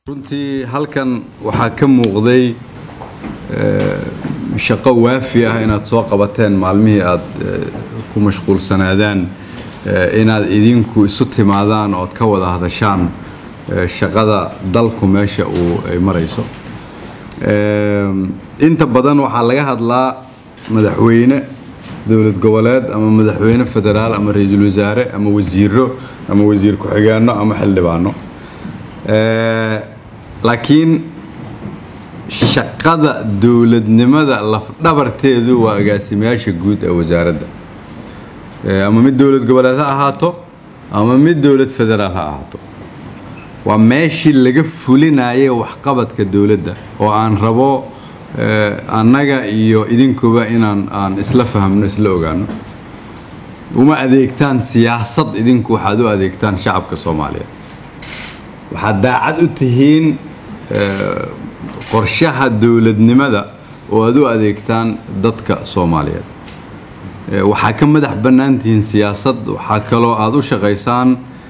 runtii halkan waxaa ka muuqday shaqo waafi ah inaad soo qabateen maalmihii aad ku mashquulsanaadaan inaad idinku isu timaadaan ood ka wada hadashaan shaqada dalku meesha uu ay marayso inta badan waxaa laga hadlaa madaxweyne dowlad goboleed ama madaxweyne federaal ama ra-iisul wasaare ama wasiiro ama wasiir ku-xigeenno ama xildhibaano laakiin shaqada dowladnimada lafdhabarteedu waa agaasimayaasha guud ee wasaaradda ama mid dowlad goboleed ha ahaato ama mid dowlad federaal ha ahaato waa meeshii laga fulinayay waxqabadka dowladda oo aan rabo annaga iyo idinkuba inaan aan isla fahmno isla ogaano uma adeegtaan siyaasad idinku waxaad u adeegtaan shacabka soomaaliyeed waxaad daacad u tihiin qorshaha dowladnimada oo aad u adeegtaan dadka soomaaliyeed waxaa ka madax bannaan tihiin siyaasad waxaa kaloo aad u shaqaysaan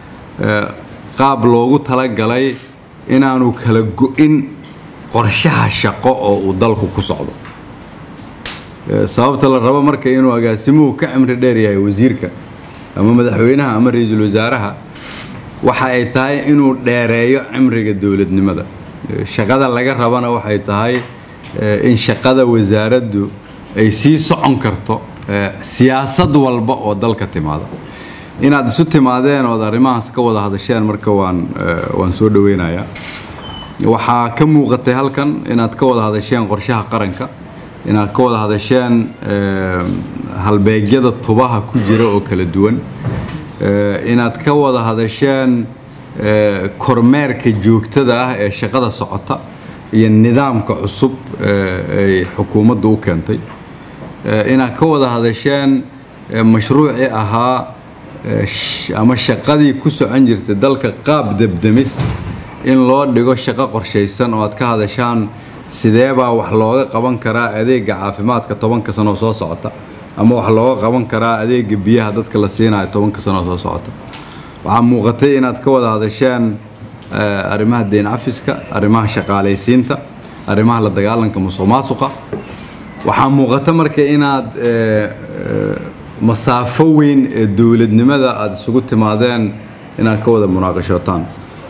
qaab loogu talagalay inaanu kala go-in qorshaha shaqo oo uu dalku ku socdo sababta la rabo marka inuu agaasimuhu ka cimri dheer yahay wasiirka ama madaxweynaha ama ra-iisul wasaaraha waxa ay tahay inuu dheereeyo cimriga dowladnimada shaqada laga rabana waxay tahay in shaqada wasaaraddu ay sii socon karto siyaasad walba oo dalka timaada inaad isu timaadeen ood arrimahaas ka wada hadasheen marka waan waan soo dhaweynayaa waxaa ka muuqatay halkan inaad ka wada hadasheen qorshaha qaranka inaad ka wada hadasheen halbeegyada tubaha ku jira oo kala duwan inaad ka wada hadasheen kormeerka joogtada ah ee shaqada socota iyo nidaamka cusub ay xukuumaddu u keentay inaad ka wada hadasheen mashruucii ahaa ama shaqadii ku socon jirtay dalka qaab debdemis in loo dhigo shaqo qorshaysan oo aad ka hadashaan sideebaa wax looga qaban karaa adeega caafimaadka tobanka sanoo soo socota ama wax looga qaban karaa adeega biyaha dadka la siinayo tobanka sanoo soo socota waxaa muuqatay inaad ka wada hadasheen arrimaha deyn cafiska arrimaha shaqaalaysiinta arrimaha la dagaalanka musuq maasuqa waxaa muuqata marka inaad masaafo weyn ee dowladnimada aada isugu timaadeen inaad ka wada munaaqashootaan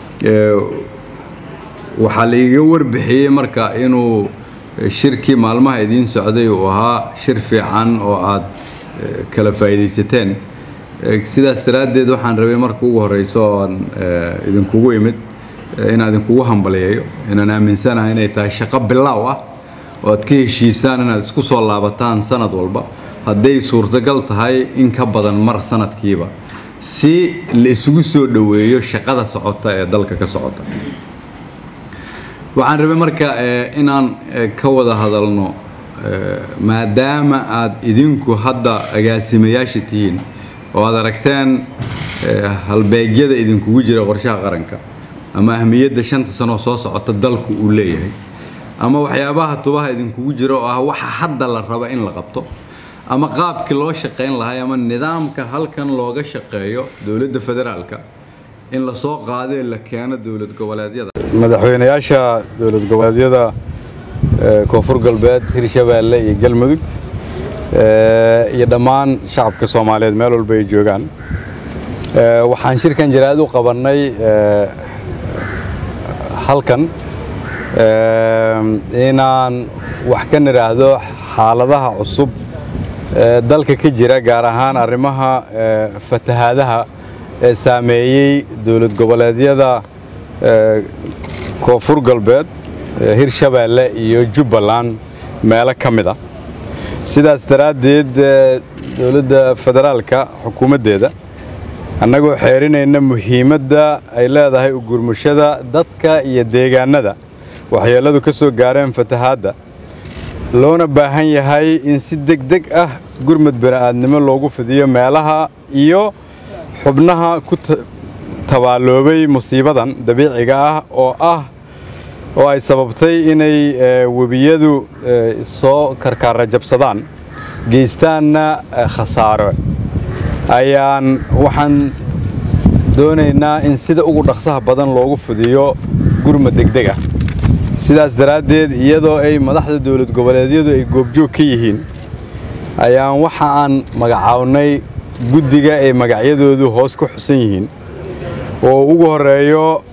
waxaa laiga warbixiyey marka inuu shirkii maalmaha idiin socday uu ahaa shir fiican oo aad kala faa'iidaysateen sidaas daraaddeed waxaan rabay marka ugu horeyso oan idinkugu imid inaan idinkugu hambaliyeeyo inaan aaminsanahay inay tahay shaqo bilaaw ah oo aad ka heshiisaan inaad isku soo laabataan sanad walba hadday suurtagal tahay in ka badan mar sanadkiiba si la isugu soo dhoweeyo shaqada socota ee dalka ka socota waxaan rabay marka inaan ka wada hadalno maadaama aad idinku hadda agaasimayaasha tihiin oo aad aragteen halbeegyada idinkugu jira qorshaha qaranka ama ahmiyadda shanta sanoo soo socota dalku uu leeyahay ama waxyaabaha tubaha idinkugu jira oo ah waxa hadda la raba in la qabto ama qaabkii loo shaqayn lahay ama nidaamka halkan looga shaqeeyo dowladda federaalka in la soo qaadee la keeno dowlad goboleedyada madaxweynayaasha dowlad goboleedyada koonfur galbeed hirshabeelle iyo galmudug iyo dhammaan shacabka soomaaliyeed meel walba ay joogaan waxaan shirkan jaraad u qabannay halkan inaan wax ka nidhaahdo xaaladaha cusub dalka ka jira gaar ahaan arrimaha fatahaadaha ee saameeyey dowlad goboleedyada koonfur galbeed hirshabeelle iyo jubbaland meelo ka mid a sidaas daraaddeed dowladda federaalka xukuumaddeeda annagoo xeerinayna muhiimadda ay leedahay ugurmushada dadka iyo deegaannada waxyeelladu ka soo gaareen fatahaadda loona baahan yahay in si deg deg ah gurmud bini'aadnimo loogu fidiyo meelaha iyo xubnaha ku tabaaloobay musiibadan dabiiciga ah oo ah oo ay sababtay inay webiyadu soo karkaara jabsadaan geystaanna khasaaro ayaan waxaan doonaynaa in sida ugu dhaqsaha badan loogu fidiyo gurma degdeg ah sidaas daraaddeed iyadoo ay madaxda dowlad goboleedyadu ay goobjoog ka yihiin ayaan waxa aan magacaabnay guddiga ay magacyadoodu hoos ku xusan yihiin oo ugu horeeyo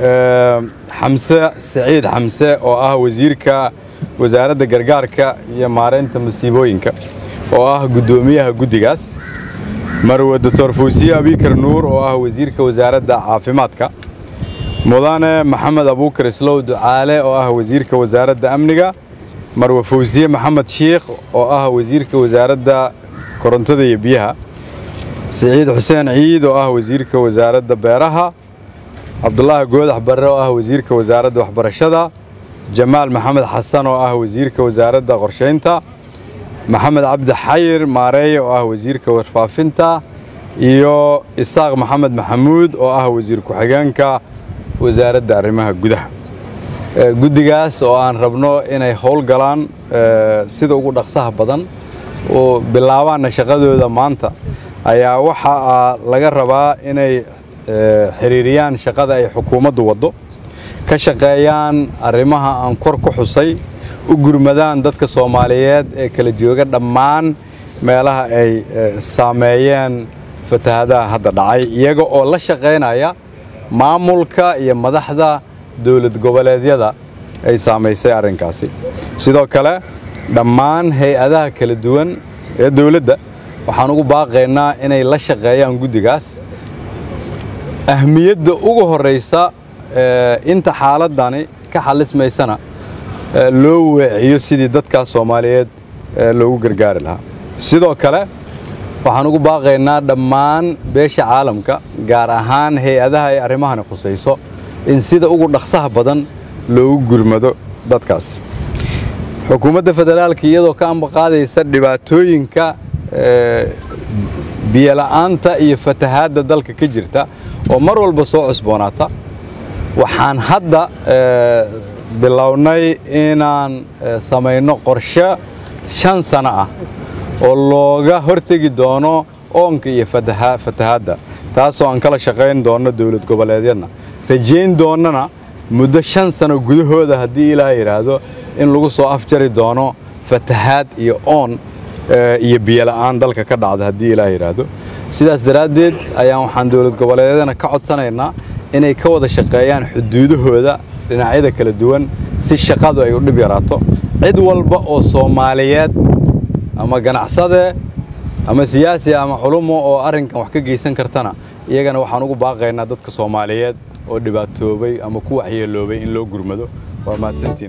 xamse siciid xamse oo ah wasiirka wasaaradda gargaarka iyo maaraynta masiibooyinka oo ah guddoomiyaha guddigaas marwe doctor fuusiye abikar nuur oo ah wasiirka wasaaradda caafimaadka mudane maxamed abuukar islow ducaale oo ah wasiirka wasaaradda amniga marwe fuusiye maxamed shiikh oo ah wasiirka wasaaradda korontada iyo biyaha siciid xuseen ciid oo ah wasiirka wasaaradda beeraha cabdulaahi goodax barre oo ah wasiirka wasaaradda waxbarashada jamaal maxamed xasan oo ah wasiirka wasaaradda qorshaynta maxamed cabdi xayir maareeye oo ah wasiirka warfaafinta iyo isaaq maxamed maxamuud oo ah wasiir ku-xigeenka wasaaradda arrimaha gudaha guddigaas oo aan rabno inay howlgalaan sida ugu dhaqsaha badan oo bilaabaanna shaqadooda maanta ayaa waxaa laga rabaa inay xiriiriyaan shaqada ay xukuumaddu waddo ka shaqeeyaan arrimaha aan kor ku xusay u gurmadaan dadka soomaaliyeed ee kala jooga dhammaan meelaha ay saameeyeen fatahadaha hadda dhacay iyaga oo la shaqaynaya maamulka iyo madaxda dowlad goboleedyada ay saamaysay arrinkaasi sidoo kale dhammaan hay-adaha kala duwan ee dowladda waxaan ugu baaqaynaa inay la shaqeeyaan guddigaas ahmiyadda ugu horraysa inta xaaladdani ka xalismaysana loo weeciyo sidii dadkaas soomaaliyeed loogu gargaari lahaa sidoo kale waxaan ugu baaqaynaa dhammaan beesha caalamka gaar ahaan hay-adaha ay arrimahani khusayso in sida ugu dhaqsaha badan loogu gurmado dadkaas xukuumadda federaalka iyadoo ka ambaqaadaysa dhibaatooyinka biyola'aanta iyo fatahaadda dalka ka jirta oo mar walba soo cusboonaata waxaan hadda bilownay inaan samayno qorshe shan sano ah oo looga hortegi doono oonka iyo fatahaadda taasoo aan kala shaqayn doonno dowlad goboleedyadna rajayn doonnana muddo shan sano gudahooda haddii ilaaha yidhaahdo in lagu soo afjari doono fatahaad iyo oon iyo biyola'aan dalka ka dhacda haddii ilaah yidhaahdo sidaas daraaddeed ayaan waxaan dowlad goboleedyadana ka codsanaynaa inay ka wada shaqeeyaan xuduudahooda dhinacyada kala duwan si shaqadu ay u dhib yaraato cid walba oo soomaaliyeed ama ganacsade ama siyaasi ama culumo oo arrinkan wax ka geysan kartana iyagana waxaan ugu baaqaynaa dadka soomaaliyeed oo dhibaatoobay ama ku waxyeeloobay in loo gurmado waa mahadsantiin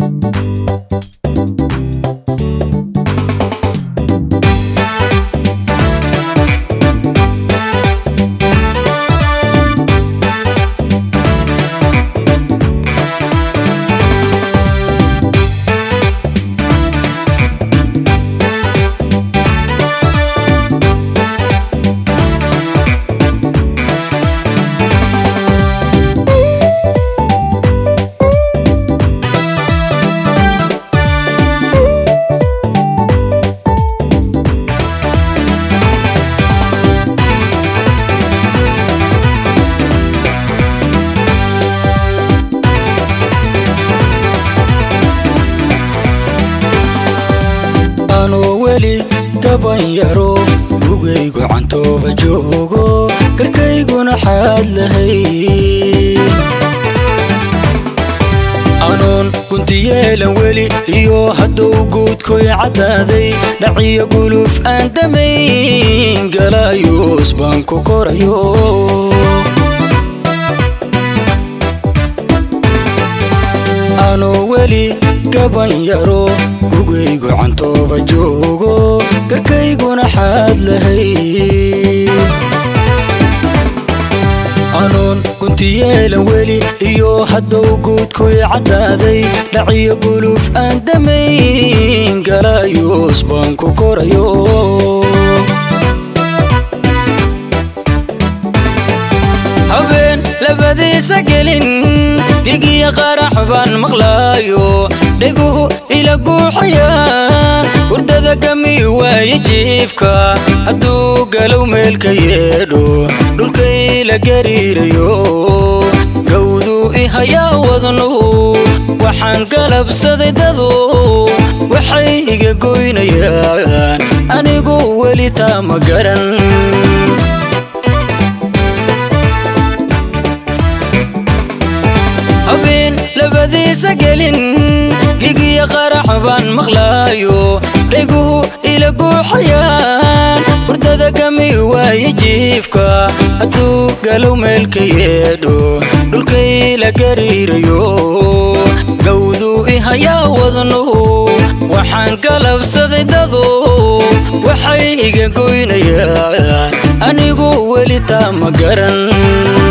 yaro lugaygu cantooba joogo garkayguna xaad lahay anuun guntiyeelan weli iyo hadduu guudkoy caddaaday dhaciyo guluf aan damayn galaayuus baan ku korayo anuu weli gaban yaro gugaygu cantooba joogo garkayguna xaad lahay anuun guntiyeelan weli iyo hadduu guudkoy caddaaday dhaciyo guluf aan damayn galaayuus baan ku korayo habeen labadiisa gelin digiya qarax baan maqlaayo dheguhu ila guuxayaan hurdada gami waaye jiifka hadduu galow meelka yeedho dhulkay la gariirayo gawduu ihayaa wadnuhu waxaan galabsaday dadu waxay iga goynayaan anigu weli taa ma garan habeen labadiisa gelin gigiya qarax baan maqlaayo dhayguhu ila guuxayaan hurdada gami waaye jiifka hadduu galow meelka yeedho dhulkay la gariirayo gawduu ihayaa wadnuhu waxaan galabsaday dadu waxay iga goynayaan anigu weli taa ma garan